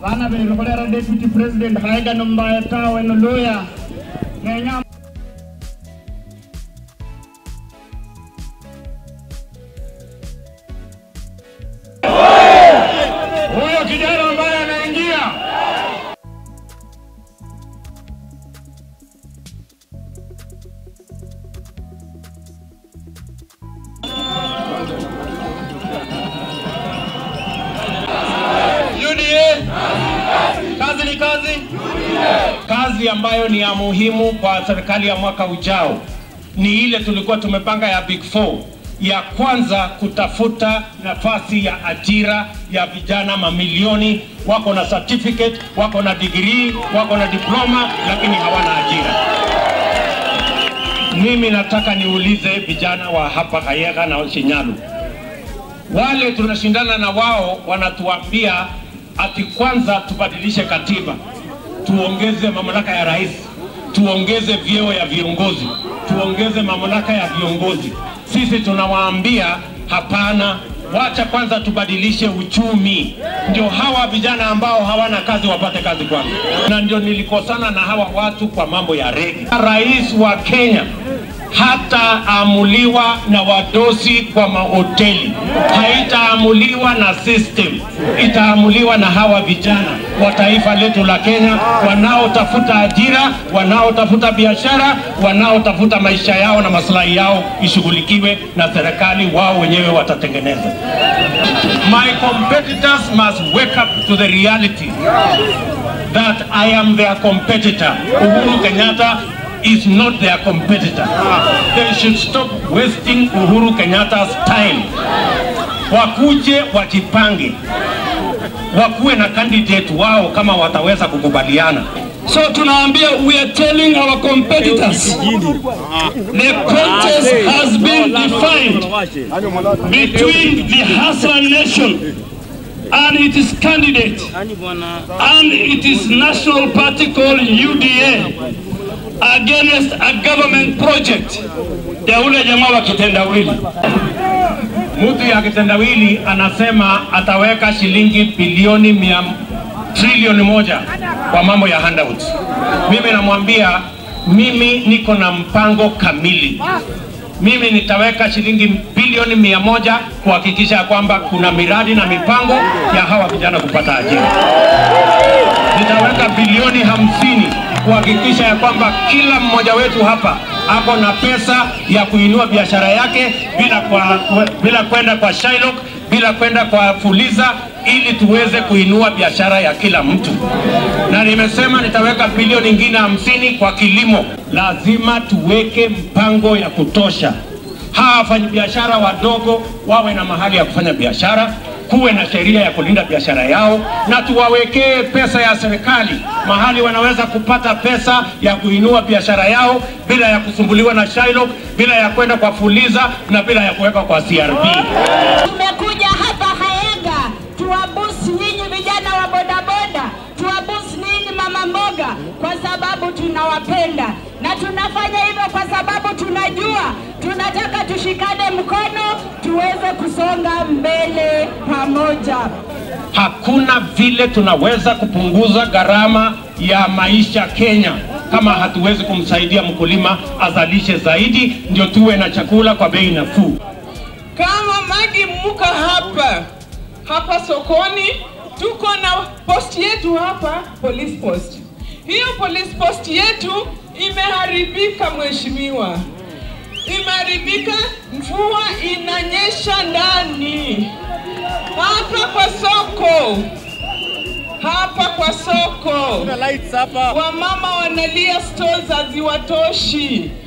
bana bele kolera deputy president haiga nomba tawe no loya kenya huyo kijana ambaye anaingia UDA kazi ni kazi kazi ambayo ni ya muhimu kwa serikali ya mwaka ujao ni ile tulikuwa tumepanga ya big four ya kwanza kutafuta nafasi ya ajira ya vijana mamilioni wako na certificate wako na degree wako na diploma lakini hawana ajira mimi nataka niulize vijana wa hapa Kayega na Shinyalu wale tunashindana na wao wanatuambia ati kwanza tubadilishe katiba, tuongeze mamlaka ya rais, tuongeze vyeo ya viongozi, tuongeze mamlaka ya viongozi. Sisi tunawaambia hapana, wacha kwanza tubadilishe uchumi, ndio hawa vijana ambao hawana kazi wapate kazi kwanza. Na ndio nilikosana na hawa watu kwa mambo ya rege. Rais wa Kenya hataamuliwa na wadosi kwa mahoteli, haitaamuliwa na system, itaamuliwa na hawa vijana wa taifa letu la Kenya wanaotafuta ajira, wanaotafuta biashara, wanaotafuta maisha yao na maslahi yao ishughulikiwe na serikali, wao wenyewe watatengeneza. My competitors must wake up to the reality that I am their competitor. Uhuru Kenyatta is not their competitor. They should stop wasting Uhuru Kenyatta's time. Wakuje wajipange, wakuwe na candidate wao kama wataweza kukubaliana. So tunaambia we are telling our competitors the contest has been defined between the Hassan nation and its candidate and it is national party called UDA against a government project ya ule jamaa wa kitendawili. Mtu ya kitendawili anasema ataweka shilingi bilioni mia trilioni moja kwa mambo ya handouts. Mimi namwambia mimi niko na mpango kamili. Mimi nitaweka shilingi bilioni mia moja kuhakikisha ya kwamba kuna miradi na mipango ya hawa vijana kupata ajira. Nitaweka bilioni hamsini kuhakikisha ya kwamba kila mmoja wetu hapa ako na pesa ya kuinua biashara yake bila kwa, bila kwenda kwa Shylock, bila kwenda kwa Fuliza ili tuweze kuinua biashara ya kila mtu. Na nimesema nitaweka bilioni nyingine hamsini kwa kilimo. Lazima tuweke mpango ya kutosha hawa wafanyabiashara wadogo wawe na mahali ya kufanya biashara, kuwe na sheria ya kulinda biashara yao, na tuwawekee pesa ya serikali mahali wanaweza kupata pesa ya kuinua biashara yao bila ya kusumbuliwa na Shylock, bila ya kwenda kwa Fuliza na bila ya kuweka kwa CRB. Tumekuja hapa Hayenga tuwabusi nyinyi vijana wa bodaboda, tuwabusi nyinyi mama mboga, kwa sababu tunawapenda na tunafanya hivyo kwa sababu tunajua tunataka tushikane mkono tuweze kusonga mbele pamoja. Hakuna vile tunaweza kupunguza gharama ya maisha Kenya kama hatuwezi kumsaidia mkulima azalishe zaidi, ndio tuwe na chakula kwa bei nafuu. Kama Magi Muka hapa hapa sokoni, tuko na post yetu hapa, police post. Hiyo police post yetu imeharibika, mheshimiwa, imeharibika. Mvua inanyesha ndani hapa kwa soko, hapa kwa soko, wamama wanalia, stores haziwatoshi